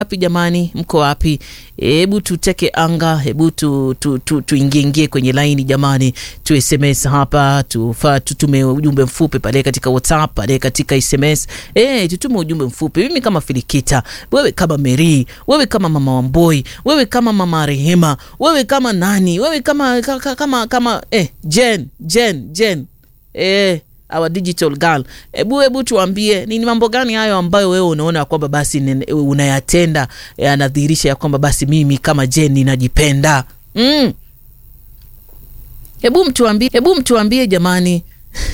wapi jamani, mko wapi? Hebu tuteke anga, hebu tu, tu, tu, tuingieingie kwenye laini jamani, tu SMS hapa, tufa tutume ujumbe mfupi pale katika WhatsApp, pale katika SMS eh, tutume ujumbe mfupi. Mimi kama Filikita, wewe kama Mary, wewe kama mama Wamboi, wewe kama mama Rehema, wewe kama nani, wewe kama kama kama, kama eh, Jen Jen Jen eh our digital girl, hebu hebu tuambie ni mambo gani hayo ambayo wewe unaona kwamba basi nen- unayatenda yanadhihirisha ya kwamba basi mimi kama Jen ninajipenda. Mm. Hebu mtuambie, hebu mtuambie jamani.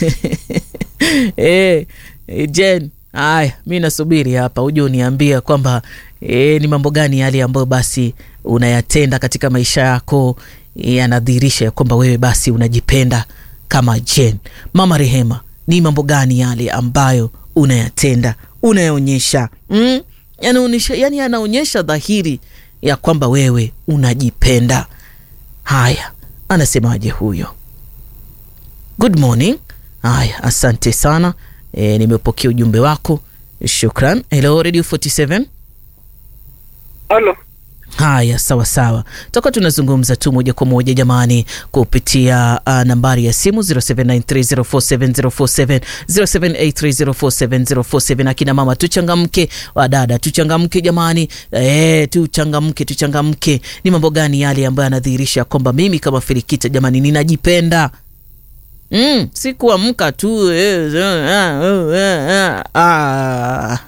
eh, eh, Jen, haya mi nasubiri hapa uje uniambie kwamba eh, ni mambo gani yale ambayo basi unayatenda katika maisha yako eh, yanadhihirisha ya kwamba wewe basi unajipenda kama Jen. Mama Rehema, ni mambo gani yale ambayo unayatenda unayaonyesha mm? yanaonyesha yani yanaonyesha dhahiri ya kwamba wewe unajipenda. Haya, anasemaje huyo? Good morning. Haya, asante sana e, nimepokea ujumbe wako, shukran. Hello Radio 47. Halo, Haya, sawa sawa, tutakuwa tunazungumza tu moja kwa moja jamani, kupitia uh, nambari ya simu 0793047047 0783047047. Akina mama tuchangamke, wadada tuchangamke jamani, eh, tuchangamke, tuchangamke. Ni mambo gani yale ambayo yanadhihirisha kwamba mimi kama Filikita jamani ninajipenda? Mm, si kuamka tu eh, ah, ah, ah.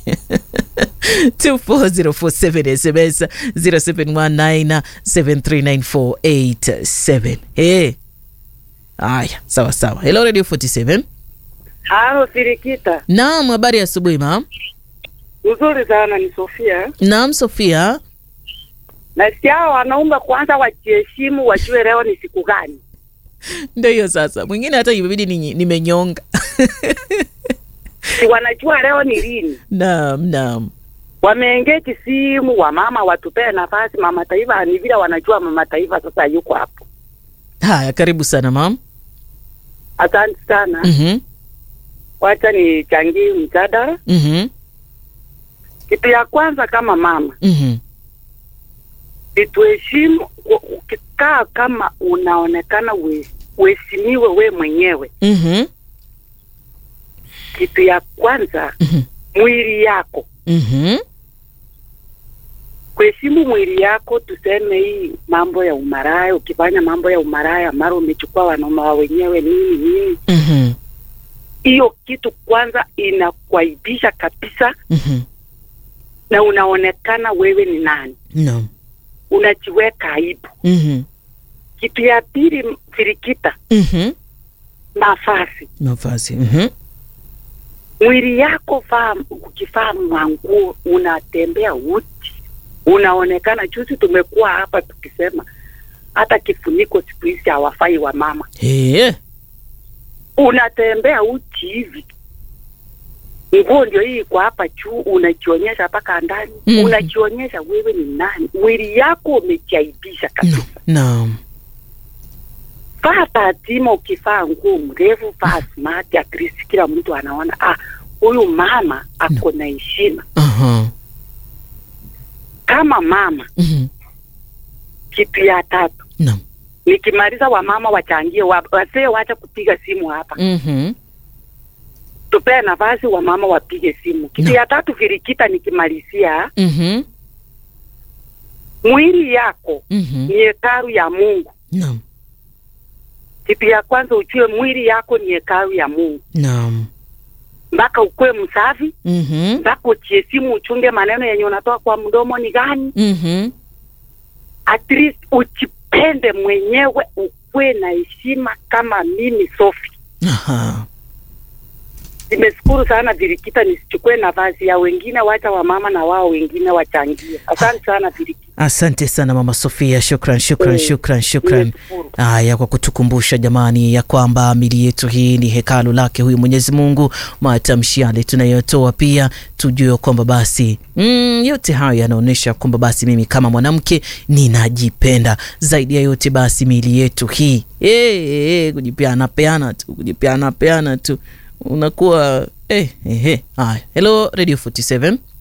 24047 SMS 0719739487. Hey. Haya, sawa sawa. Hello Radio 47. halo Sirikita. Naam, habari ya asubuhi ma'am. Uzuri sana, ni Sofia. Naam, Sofia. Nasikia hao wanaume kwanza wajiheshimu, wajue leo ni siku gani. Ndio hiyo sasa. Mwingine hata imebidi ni- nimenyonga. Si wanajua leo ni lini. Naam, naam. Wameengeki simu, wamama watupee nafasi. Mama Taifa ni vile wanajua mama Taifa sasa yuko hapo. Haya, karibu sana ma'am. Asante sana. Mhm. Wacha nichangie mjadala. Mhm. Kitu ya kwanza kama mama, Mhm. situheshimu. Ukikaa kama unaonekana we- uheshimiwe we mwenyewe. Mhm. Kitu ya kwanza Mhm. mwili yako Mhm. kuheshimu mwili yako. Tuseme hii mambo ya umaraya, ukifanya mambo ya umaraya mara umechukua wanaume wa wenyewe nini nini, Mhm. hiyo kitu kwanza inakuaibisha kabisa, Mhm. na unaonekana wewe ni nani, Naam. unajiweka aibu. Mhm. Kitu ya pili, firikita Mhm. mavazi. Mavazi. Mhm. Mwili yako vaa, ukivaa manguo unatembea uchi, unaonekana. Juzi tumekuwa hapa tukisema hata kifuniko siku hizi hawafai wa mama Eh. unatembea uchi hivi, nguo ndio hii iko hapa juu, unajionyesha mpaka ndani Mhm. unajionyesha wewe ni nani. Mwili yako umejaibisha kabisa. Naam. Vaa tatima, ukivaa nguo mrefu, vaa smart, at least kila mtu anaona ah, huyu mama ako na heshima Aha. kama mama. Mhm. Kitu ya tatu, Naam. nikimaliza wamama wachangie, wa- wazee wacha kupiga simu hapa, Mhm. tupee nafasi wamama wapige simu. Kitu No. ya tatu, Virikita, nikimalizia Mhm. mwili yako Mhm. ni hekalu ya Mungu. Naam. Kitu ya kwanza ujue mwili yako ni hekalu ya Mungu, Naam. mpaka ukuwe msafi, Mhm. mpaka ujiheshimu, uchunge maneno yenye unatoa kwa mdomo ni gani, Mhm. at least ujipende mwenyewe, ukuwe na heshima kama mimi Sofi. Aha. Nimeshukuru sana Virikita, nisichukue nafasi ya wengine, wacha wamama na wao wengine wachangie. Asante sana Virikita. Asante sana Mama Sofia, shukran, shukran, Mm. shukran, shukran. Nimeshukuru. Haya, kwa kutukumbusha jamani, ya kwamba mili yetu hii ni hekalu lake huyu Mwenyezi Mungu. Matamshi yale tunayotoa pia tujue kwamba basi mm, yote hayo yanaonyesha kwamba basi mimi kama mwanamke ninajipenda zaidi ya yote. Basi mili yetu hii hey, hey, kujipeana peana tu, kujipeana peana tu unakuwa eh, eh, eh. Haya, hello Radio 47